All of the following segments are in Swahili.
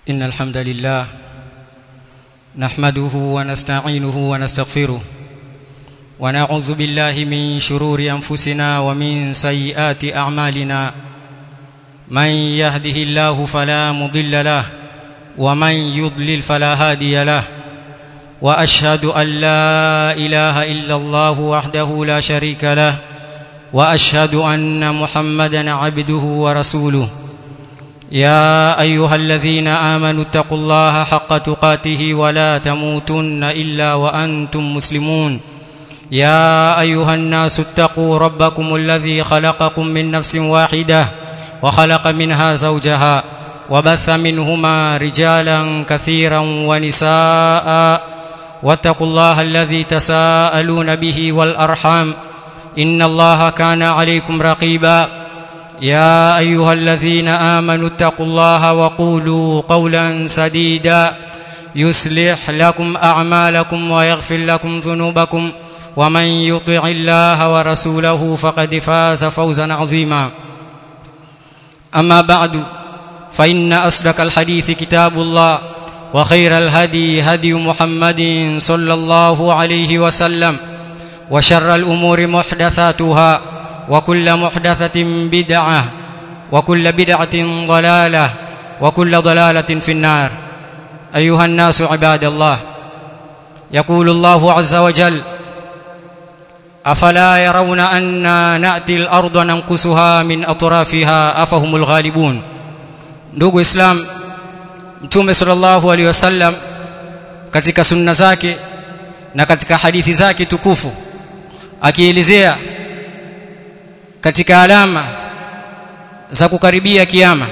إن الحمد لله نحمده ونستعينه ونستغفره ونعوذ بالله من شرور أنفسنا ومن سيئات أعمالنا من يهده الله فلا مضل له ومن يضلل فلا هادي له واشهد ان لا اله الا الله وحده لا شريك له واشهد ان محمدا عبده ورسوله يا ايها الذين امنوا اتقوا الله حق تقاته ولا تموتن الا وانتم مسلمون يا ايها الناس اتقوا ربكم الذي خلقكم من نفس واحده وخلق منها زوجها وبث منهما رجالا كثيرا ونساء واتقوا الله الذي تساءلون به والارحام ان الله كان عليكم رقيبا يا ايها الذين امنوا اتقوا الله وقولوا قولا سديدا يصلح لكم اعمالكم ويغفر لكم ذنوبكم ومن يطع الله ورسوله فقد فاز فوزا عظيما اما بعد فان اصدق الحديث كتاب الله وخير الهدي هدي محمد صلى الله عليه وسلم وشر الامور محدثاتها وكل محدثه بدعه وكل بدعه ضلاله وكل ضلاله في النار ايها الناس عباد الله يقول الله عز وجل افلا يرون أنا ناتي الارض ننقصها من اطرافها افهم الغالبون ndugu islam mtume sallallahu alaihi wasallam katika sunna zake na katika hadithi zake tukufu akielezea katika alama za kukaribia kiyama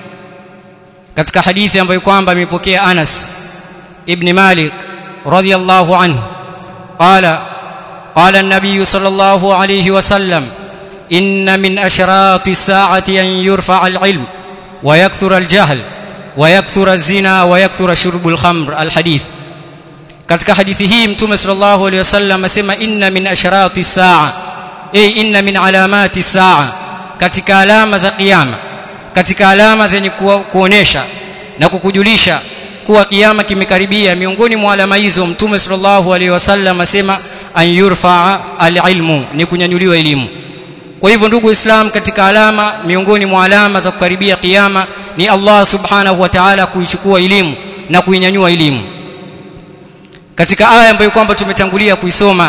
katika hadithi ambayo kwamba imepokea Anas ibn Malik radhiyallahu anhu qala qala an-nabiy sallallahu alayhi wasallam inna min ashrati as-sa'ati an yurfa al-ilm wa yakthura al-jahl ويكثر الزنا ويكثر شرب الخمر الحديث katika hadithi hii mtume sallallahu alaihi wasallam asema inna min asharati saa ay inna min alamati saa katika alama za kiyama katika alama zenye kuonesha na kukujulisha kuwa kiyama kimekaribia miongoni mwa alama hizo mtume sallallahu alaihi wasallam asema an yurfa alilmu ni kunyanyuliwa elimu kwa hivyo ndugu islam katika alama miongoni mwa alama za kukaribia kiyama ni Allah subhanahu wa ta'ala kuichukua elimu na kuinyanyua elimu katika aya ambayo kwamba tumetangulia kuisoma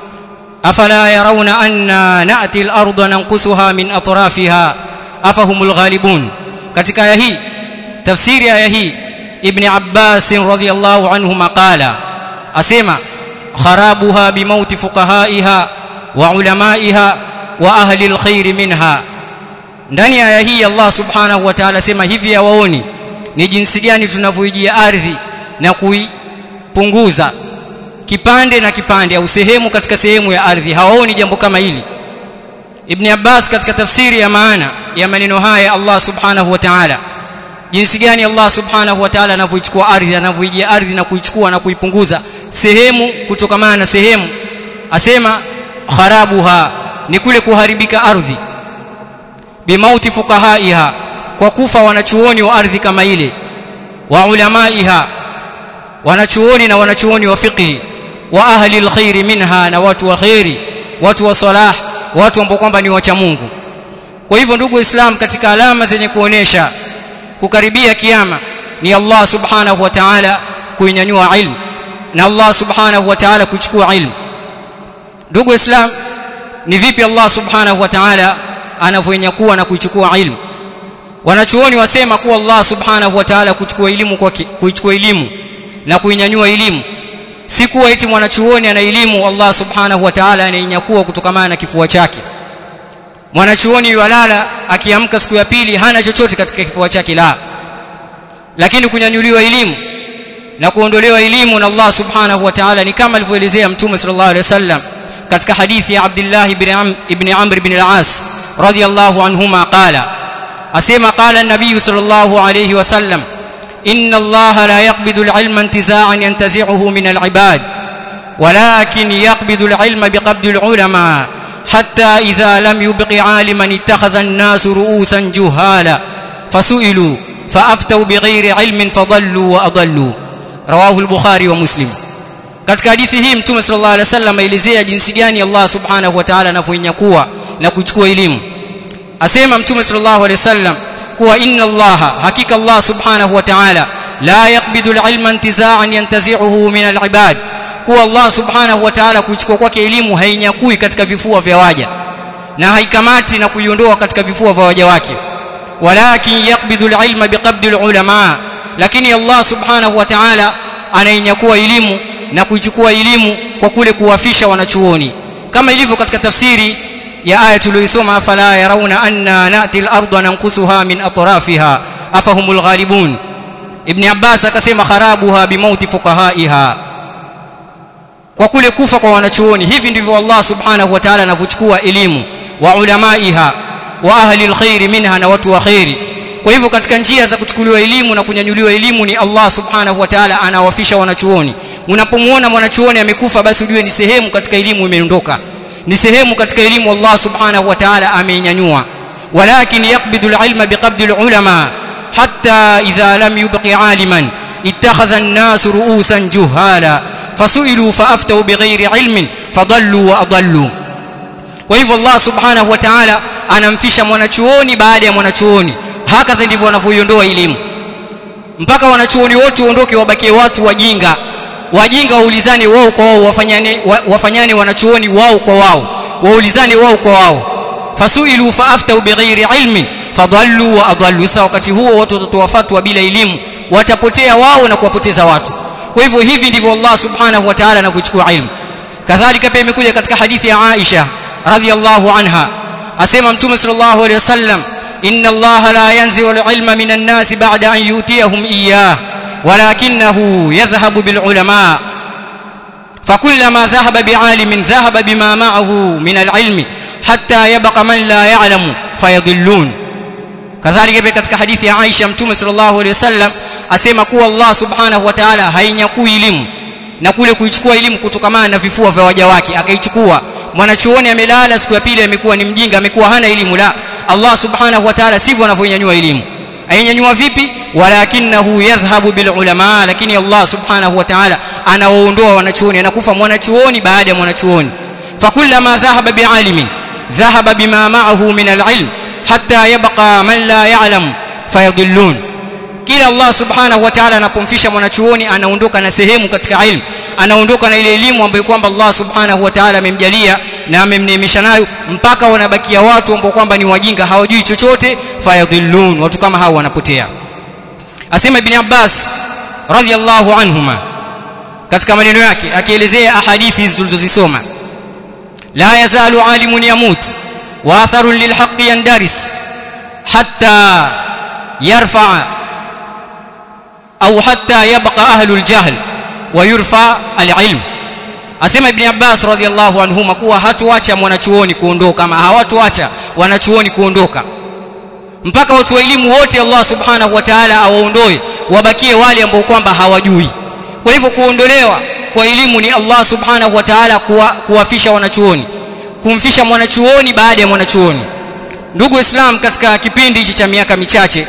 afala yarawna anna na'ti al-ardha nanqusuha min atrafiha afahumul ghalibun katika aya hii tafsiri aya hii ibn Abbas radhiyallahu anhu maqala asema kharabuha bimauti fuqahaiha wa ulamaiha wa ahli alkhair minha ndani ya aya hii Allah subhanahu wa ta'ala sema hivi hawaoni ni jinsi gani tunavyoijia ardhi na kuipunguza kipande na kipande au sehemu katika sehemu ya ardhi hawaoni jambo kama hili Ibn Abbas katika tafsiri ya maana ya maneno haya Allah subhanahu wa ta'ala jinsi gani Allah subhanahu wa ta'ala anavyoichukua ardhi anavyoijia ardhi na kuichukua na kuipunguza sehemu kutokamana na sehemu asema kharabuha ni kule kuharibika ardhi bimauti fuqahaiha kwa kufa wanachuoni wa ardhi kama ile wa ulamaiha wanachuoni na wanachuoni wa fiqh wa ahli alkhair minha na watu wa khairi watu wa salah watu ambao kwamba ni wacha Mungu kwa hivyo ndugu islam katika alama zenye kuonesha kukaribia kiyama ni Allah subhanahu wa ta'ala kuinyanyua ilmu na Allah subhanahu wa ta'ala kuchukua ilmu ndugu islam ni vipi Allah subhanahu wa ta'ala anavyonyakua na kuichukua ilmu wanachuoni wasema kuwa Allah subhanahu wa ta'ala kuchukua elimu kwa kuichukua elimu na kuinyanyua elimu si kuwa eti mwanachuoni ana elimu Allah subhanahu wa ta'ala anainyakua kutokamana na kifua chake mwanachuoni yalala akiamka siku ya pili hana chochote katika kifua chake la lakini kunyanyuliwa elimu na kuondolewa elimu na Allah subhanahu wa ta'ala ni kama alivyoelezea mtume sallallahu alaihi wasallam katika hadithi ya Abdullah ibn Amr ibn al-As radiyallahu anhuma qala asema qala an-nabiy sallallahu alayhi wasallam inna Allah la yaqbidu al-ilma intiza'an yantazi'uhu min al-ibad ولكن يقبض العلم بقبض العلماء حتى إذا لم يبق عالما اتخذ الناس رؤوسا جهالا فسئلوا فافتوا بغير علم فضلوا واضلوا رواه البخاري ومسلم katika hadithi hii mtume sallallahu alaihi wasallam aelezea jinsi gani Allah subhanahu wa ta'ala anavyonyakua na kuchukua elimu asema mtume sallallahu alaihi wasallam kuwa inna Allah hakika Allah subhanahu wa ta'ala la yaqbidu al-ilma intiza'an yantazi'uhu min al-ibad kuwa Allah subhanahu wa ta'ala kuchukua kwake elimu hainyakui katika vifua vya waja na haikamati na kuiondoa katika vifua vya waja wake walakin yaqbidu al-ilma biqabdi al-ulama lakini Allah subhanahu wa ta'ala anainyakua elimu na kuichukua elimu kwa kule kuwafisha wanachuoni kama ilivyo katika tafsiri ya aya tuliyoisoma afala yarawna anna nati al-ardha nanqusuha min atrafiha afahumul ghalibun ibn abbas akasema kharabuha bimauti fuqahaiha kwa kule kufa kwa wanachuoni hivi ndivyo Allah subhanahu wa ta'ala anavyochukua elimu wa ulamaiha wa ahli alkhair minha na watu wa khairi kwa hivyo katika njia za kuchukuliwa elimu na kunyanyuliwa elimu ni Allah subhanahu wa ta'ala anawafisha wanachuoni unapomuona mwanachuoni amekufa basi ujue ni sehemu katika elimu imeondoka ni sehemu katika elimu Allah subhanahu wa ta'ala ameinyanyua walakin yaqbidu alilma biqabdi alulama hatta idha lam yubqi aliman ittakhadha an-nas ru'usan juhala fasu'ilu fa'aftu bighairi ilmin fadallu wa adallu kwa hivyo Allah subhanahu wa ta'ala anamfisha mwanachuoni baada ya mwanachuoni hakadha ndivyo wanavyoiondoa elimu mpaka wanachuoni wote waondoke wabakie watu wajinga wajinga waulizane wao kwa wao wafanyane wafanyane wanachuoni wao kwa wao waulizane wao kwa wao fasuilu faaftu bighairi ilmin fadallu wa adallu sasa wakati huo watu watatoa fatwa bila elimu watapotea wao na kuwapoteza watu kwa hivyo hivi ndivyo Allah subhanahu wa ta'ala anavyochukua ilmu kadhalika pia imekuja katika hadithi ya Aisha radhiyallahu anha asema mtume sallallahu alayhi wasallam inna Allah la yanzi'u al-ilma minan nas ba'da an yutiyahum iyyah ولكنه يذهب بالعلماء فكلما ذهب بعالم ذهب بما معه من العلم حتى يبقى من لا يعلم فيضلون كذلك katika hadithi ya Aisha mtume sallallahu alayhi wasallam asema kuwa Allah subhanahu wa ta'ala hainyakui elimu na kule kuichukua elimu kutokamana na vifua vya waja wake akaichukua mwanachuoni amelala siku ya pili amekuwa ni mjinga amekuwa hana elimu la Allah subhanahu wa ta'ala sivyo anavyonyanyua elimu ainyanyua vipi walakinahu yadhhabu bil ulama lakini Allah subhanahu wa ta'ala anawaondoa wanachuoni anakufa mwanachuoni baada ya mwanachuoni fakullama dhahaba bialimin dhahaba bima ma'ahu min al-ilm hatta yabqa man la ya'lam fayadhillun kila Allah subhanahu wa ta'ala anapomfisha mwanachuoni anaondoka na sehemu katika ilmu anaondoka na ile elimu ambayo kwamba Allah subhanahu wa ta'ala amemjalia na amemneemesha nayo mpaka wanabakia watu ambao kwamba ni wajinga hawajui chochote fayadhillun watu kama hao wanapotea asema ibn Abbas radhiyallahu anhuma katika maneno yake akielezea ahadithi hizi tulizozisoma la yazalu alimun yamut wa atharun lilhaqqi yandaris hatta yarfa au hatta yabqa ahlul jahl wa yurfa alilm asema ibn Abbas radhiallahu anhuma kuwa hatuacha mwanachuoni kuondoka ama hawatuacha wanachuoni kuondoka mpaka watu wa elimu wote Allah subhanahu wa ta'ala awaondoe wabakie wale ambao kwamba hawajui kwa hivyo kuondolewa kwa elimu ni Allah subhanahu wa ta'ala kuwa, kuwafisha wanachuoni kumfisha mwanachuoni baada ya mwanachuoni ndugu islam katika kipindi hichi cha miaka michache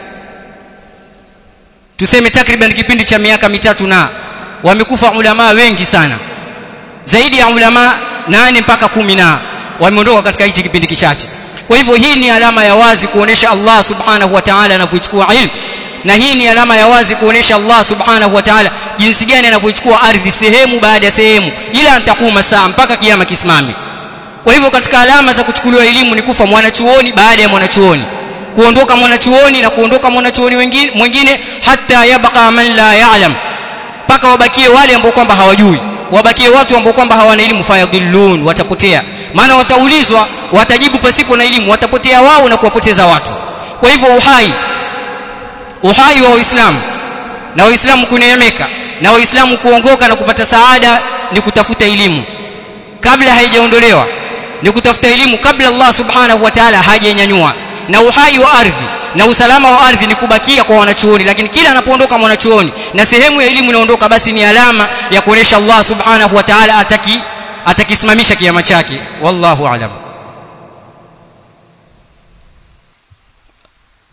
tuseme takriban kipindi cha miaka mitatu na wamekufa ulama wengi sana zaidi ya ulama nane mpaka kumi na wameondoka katika hichi kipindi kichache kwa hivyo hii ni alama ya wazi kuonesha Allah subhanahu wa ta'ala anavyochukua ilmu na hii ni alama ya wazi kuonesha Allah subhanahu wa ta'ala jinsi gani anavyochukua ardhi sehemu baada ya sehemu ila antakuma saa mpaka kiyama kisimame kwa hivyo katika alama za kuchukuliwa elimu ni kufa mwanachuoni baada ya mwanachuoni kuondoka mwanachuoni na kuondoka mwanachuoni mwingine hata yabqa man la ya'lam mpaka wabakie wale ambao kwamba hawajui wabakie watu ambao kwamba hawana elimu fayadhillun watapotea maana wataulizwa watajibu pasipo na elimu watapotea wao na kuwapoteza watu kwa hivyo uhai uhai wa Uislamu na Waislamu kuneemeka na Waislamu kuongoka na kupata saada ni kutafuta elimu kabla haijaondolewa ni kutafuta elimu kabla Allah subhanahu wa ta'ala hajanyanyua na uhai wa ardhi na usalama wa ardhi ni kubakia kwa wanachuoni lakini kila anapoondoka mwanachuoni na sehemu ya elimu inaondoka basi ni alama ya kuonesha Allah subhanahu wa ta'ala ataki atakisimamisha kiama chake wallahu alam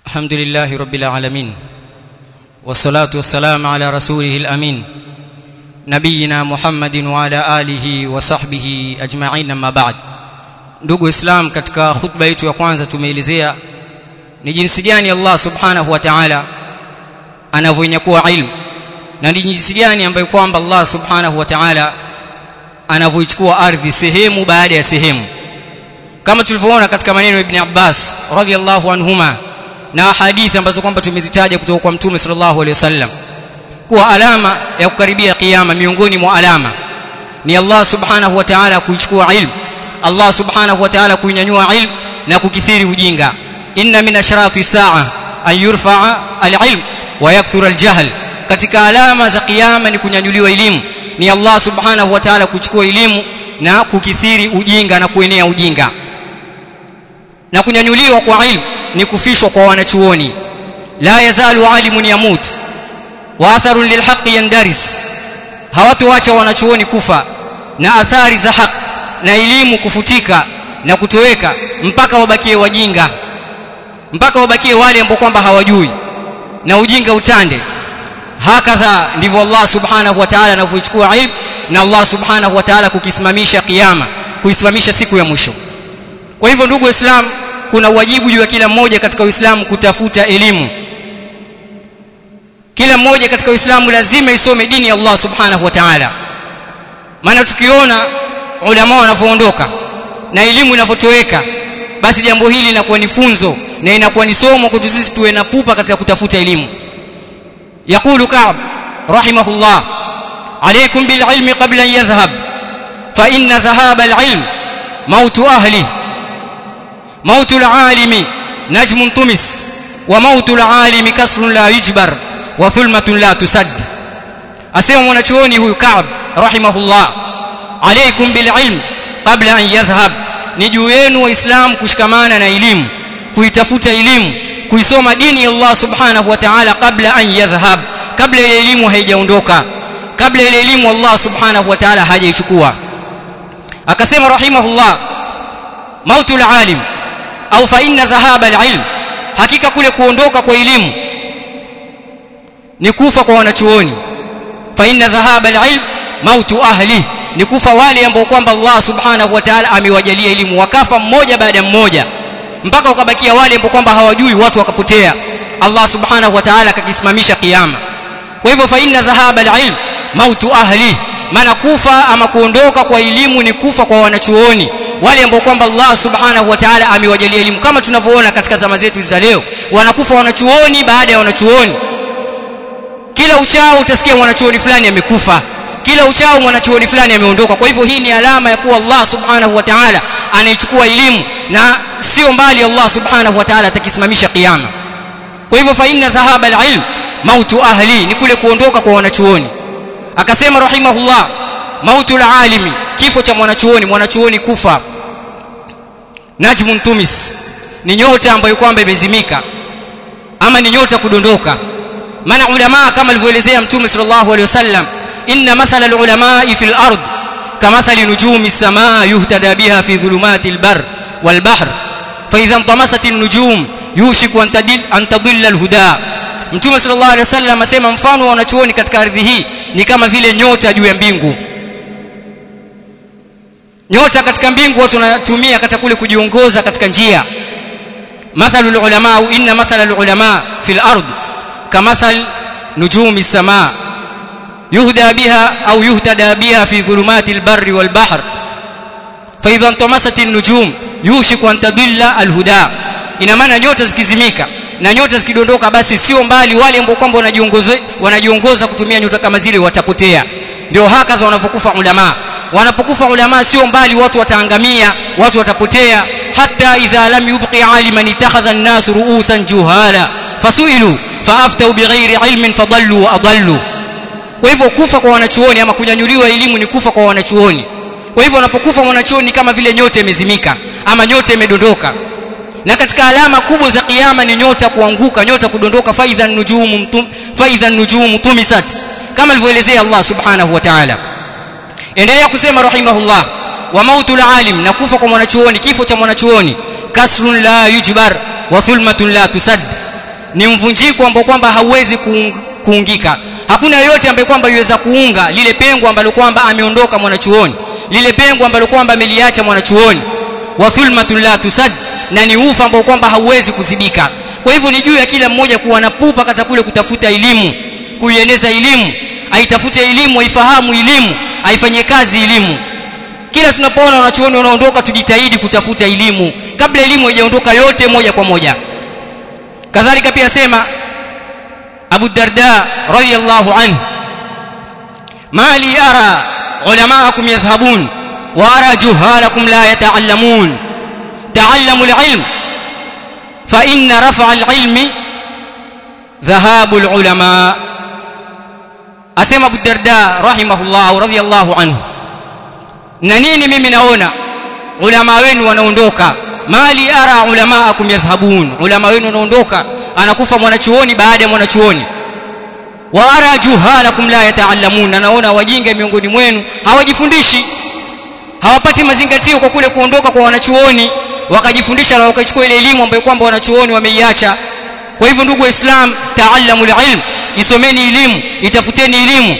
الحمد لله رب العالمين والصلاة والسلام على رسوله الأمين نبينا محمد وعلى آله وصحبه أجمعين أما بعد ndugu islam katika khutba yetu ya kwanza tumeelezea ni jinsi gani Allah subhanahu wa ta'ala anavyonyakua ilmu na ni jinsi gani ambayo kwamba Allah subhanahu wa ta'ala anavyoichukua ardhi sehemu baada ya sehemu kama tulivyoona katika maneno ya Ibn Abbas radhiallahu anhuma na hadithi ambazo kwamba tumezitaja kutoka kwa Mtume sallallahu alaihi wasallam kuwa alama ya kukaribia kiyama miongoni mwa alama ni Allah subhanahu wa ta'ala kuichukua ilmu Allah subhanahu wa ta'ala kuinyanyua ilmu na kukithiri ujinga inna min ashrati saa an yurfa'a al-ilm wa yakthura al-jahl katika alama za kiyama ni kunyanyuliwa elimu ni Allah subhanahu wa ta'ala kuchukua elimu na kukithiri ujinga na kuenea ujinga na kunyanyuliwa kwa ilmu ni kufishwa kwa wanachuoni la yazalu alimun yamut wa atharun lilhaqi yandaris hawatoacha wanachuoni kufa na athari za haki na elimu kufutika na kutoweka mpaka wabakie wajinga mpaka wabakie wale ambao kwamba hawajui na ujinga utande hakadha ndivyo Allah subhanahu wa ta'ala anavyochukua ilmu na Allah subhanahu wa ta'ala kukisimamisha kiyama kuisimamisha siku ya mwisho kwa hivyo ndugu waislamu kuna wajibu juu ya kila mmoja katika uislamu kutafuta elimu kila mmoja katika uislamu lazima isome dini ya Allah subhanahu wa ta'ala maana tukiona ulama wanavyoondoka na elimu inavyotoweka basi jambo hili linakuwa ni funzo na inakuwa ni somo kwetu sisi tuwe na pupa katika kutafuta elimu يقول كعب رحمه الله عليكم بالعلم قبل أن يذهب فإن ذهاب العلم موت أهله موت العالم نجم طمس وموت العالم كسر لا يجبر وثلمة لا تسد أسمى mwanachuoni huyu Ka'b rahimahullah alaykum bililm qabla an yadhhab ni juu yenu waislamu kushikamana na elimu kuitafuta elimu kuisoma dini ya Allah subhanahu wa ta'ala kabla an yadhhab kabla ile elimu haijaondoka kabla ile elimu Allah subhanahu wa ta'ala hajaichukua akasema rahimahullah mautul alim au fa inna dhahaba alilm hakika kule kuondoka kwa elimu ni kufa kwa wanachuoni fa inna dhahaba alilm mautu ahli ni kufa wale ambao kwamba Allah subhanahu wa ta'ala amewajalia elimu wakafa mmoja baada mmoja mpaka ukabakia wale ambao kwamba hawajui watu wakapotea Allah subhanahu wa ta'ala akakisimamisha kiyama kwa hivyo fa inna dhahaba alilm mautu ahli maana kufa ama kuondoka kwa elimu ni kufa kwa wanachuoni wale ambao kwamba Allah subhanahu wa ta'ala amewajalia elimu kama tunavyoona katika zama zetu za leo wanakufa wanachuoni baada ya wanachuoni kila uchao utasikia mwanachuoni fulani amekufa kila uchao mwanachuoni fulani ameondoka kwa hivyo hii ni alama ya kuwa Allah subhanahu wa ta'ala anaichukua elimu na sio mbali Allah subhanahu wa ta'ala atakisimamisha kiyama kwa hivyo fa inna dhahaba alilm mautu ahli ni kule kuondoka kwa wanachuoni akasema rahimahullah mautu alalimi kifo cha mwanachuoni mwanachuoni kufa najmun tumis ni nyota ambayo kwamba imezimika ama ni nyota kudondoka maana ulama kama alivyoelezea mtume sallallahu alaihi wasallam inna mathala alulama fil ard kamathali nujumi samaa yuhtada biha fi dhulumati albar والبحر فاذا انطمست النجوم يوشك ان تدل ان تضل الهدى mtume sallallahu alaihi wasallam asema mfano wa wanachuoni katika ardhi hii ni kama vile nyota juu ya mbingu nyota katika mbingu watu wanatumia katika kule kujiongoza katika njia mathalul ulama inna mathalul ulama fil ard kamathal nujumi samaa yuhda biha au yuhtada biha fi dhulumati albarri wal bahr fa idha intamasat an-nujum yushiku an tadilla alhuda ina maana nyota zikizimika na nyota zikidondoka basi sio mbali wale ambao kwamba wanajiongoza wanajiongoza kutumia nyota kama zile watapotea ndio hakadha wanavyokufa ulama wanapokufa ulama sio mbali watu wataangamia watu watapotea hatta idha lam yubqi aliman ittakhadha an-nas ru'usan juhala fasuilu faaftau bighairi ilmin fadallu wa adallu kwa hivyo kufa kwa wanachuoni ama kunyanyuliwa elimu ni kufa kwa wanachuoni kwa hivyo wanapokufa mwanachuoni kama vile nyota imezimika ama nyota imedondoka na katika alama kubwa za kiyama ni nyota kuanguka nyota kudondoka faidha nujumu mtum, faidha nujumu tumisat kama alivyoelezea Allah subhanahu wa ta'ala endelea kusema rahimahullah wa mautul alim na kufa kwa mwanachuoni kifo cha mwanachuoni kasrun la yujbar wa thulmatun la tusad ni mvunjiko ambao kwamba hauwezi kuung, kuungika hakuna yoyote ambaye kwamba yuweza kuunga lile pengo ambalo kwamba ameondoka mwanachuoni lile pengo ambalo kwamba ameliacha mwanachuoni wa thulmatun la tusad na ni ufa ambao kwamba hauwezi kuzibika kwa hivyo ni juu ya kila mmoja kuwa na pupa katika kule kutafuta elimu kuieneza elimu aitafute elimu aifahamu elimu aifanyie kazi elimu kila tunapoona wanachuoni wanaondoka tujitahidi kutafuta elimu kabla elimu haijaondoka yote moja kwa moja kadhalika pia sema Abu Darda radiyallahu anhu mali ara ulamaakum yadhhabun wa ara juhalakum la yata'allamun ta'allamu al-ilm fa inna raf'a al-ilmi dhahabu al-ulama asema Abu Darda rahimahullah radiyallahu anhu na nini mimi naona ulama wenu wanaondoka mali ara ulamaakum yadhhabun ulama wenu wanaondoka anakufa mwanachuoni baada ya mwanachuoni wa ara juhalakum la yataallamun naona wajinga miongoni mwenu hawajifundishi hawapati mazingatio kwa kule kuondoka kwa wanachuoni wakajifundisha na wakachukua ile elimu ambayo kwamba wanachuoni wameiacha kwa hivyo ndugu waislam taallamu ilm isomeni elimu itafuteni elimu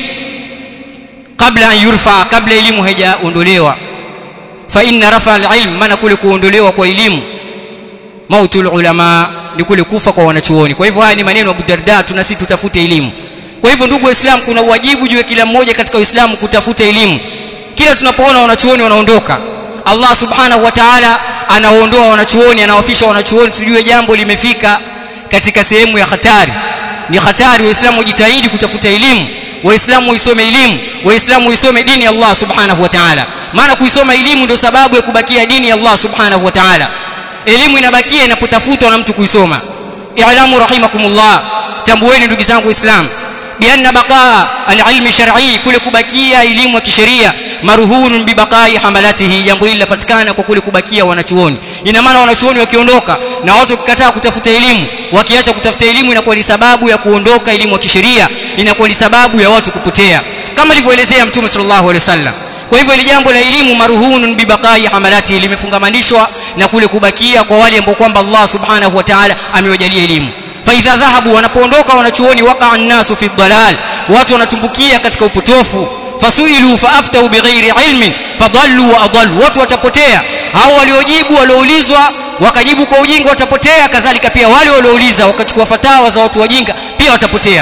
kabla an yurfa kabla elimu haijaondolewa fa inna rafa alilm maana kule kuondolewa kwa elimu mautul ulama ni kule kufa kwa wanachuoni kwa hivyo haya ni maneno ya Abu Darda tuna sisi tutafute elimu kwa hivyo ndugu waislamu kuna wajibu juu ya kila mmoja katika uislamu kutafuta elimu kila tunapoona wanachuoni wanaondoka Allah subhanahu wa ta'ala anaondoa wanachuoni anawafisha wanachuoni tujue jambo limefika katika sehemu ya hatari ni hatari waislamu wajitahidi kutafuta elimu waislamu waisome elimu waislamu waisome dini ya Allah subhanahu wa ta'ala maana kuisoma elimu ndio sababu ya kubakia dini ya Allah subhanahu wa ta'ala elimu inabakia inapotafutwa na mtu kuisoma i'lamu rahimakumullah tambueni ndugu zangu waislamu bianna baqaa alilmi shar'i kule kubakia elimu ya kisheria maruhunun bibaqai hamalatihi jambo hili lapatikana kwa kule kubakia wanachuoni ina maana wanachuoni wakiondoka na watu wakikataa kutafuta elimu wakiacha kutafuta elimu inakuwa ni sababu ya kuondoka elimu ya kisheria inakuwa ni sababu ya watu kupotea kama alivyoelezea mtume sallallahu alaihi wasallam kwa hivyo ile jambo la elimu maruhunun bibaqai hamalati limefungamanishwa na kule kubakia kwa wale ambao kwamba Allah subhanahu wa ta'ala amewajalia elimu fa idha dhahabu wanapoondoka wanachuoni waqa an-nasu fi dhalal watu wanatumbukia katika upotofu fasuilu faaftau bighairi ilmin fadallu wa adallu watu watapotea hao waliojibu walioulizwa wakajibu kwa ujinga watapotea kadhalika pia wale waliouliza wakachukua fatawa za watu wajinga pia watapotea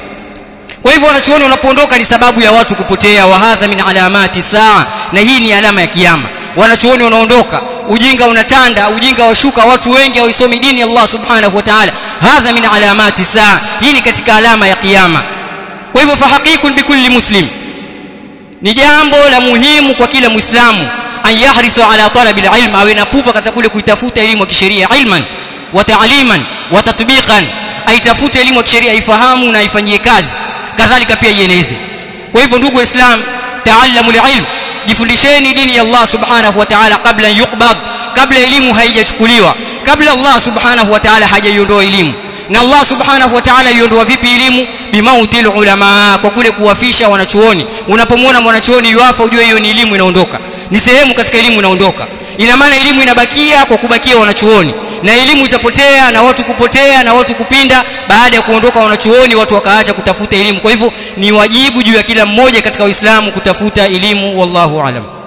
kwa hivyo wanachuoni wanapoondoka ni sababu ya watu kupotea wa hadha min alamati saa na hii ni alama ya kiyama wanachuoni wanaondoka ujinga unatanda ujinga washuka watu wengi hawaisomi dini Allah subhanahu wa ta'ala hadha min alamati saa hii ni katika alama ya kiyama kwa hivyo fahaqiqun bikulli muslim ni jambo la muhimu kwa kila muislamu an yahrisu ala talabi alilm awe na pupa katika kule kuitafuta elimu ya kisheria ilman wa ta'liman wa tatbiqan aitafute elimu ya kisheria ifahamu na ifanyie kazi kadhalika pia ieneze kwa hivyo ndugu waislam taallamu alilm jifundisheni dini ya Allah subhanahu wa ta'ala kabla yuqbad kabla elimu haijachukuliwa kabla Allah subhanahu wa ta'ala hajaiondoa elimu na Allah subhanahu wa ta'ala iondoa vipi elimu bimautil ulama kwa kule kuwafisha wanachuoni unapomwona mwanachuoni yuafa ujue hiyo ni elimu inaondoka ni sehemu katika elimu inaondoka ina maana elimu inabakia kwa kubakia wanachuoni na elimu itapotea na watu kupotea na watu kupinda baada ya kuondoka wanachuoni watu wakaacha kutafuta elimu kwa hivyo ni wajibu juu ya kila mmoja katika Uislamu kutafuta elimu wallahu alam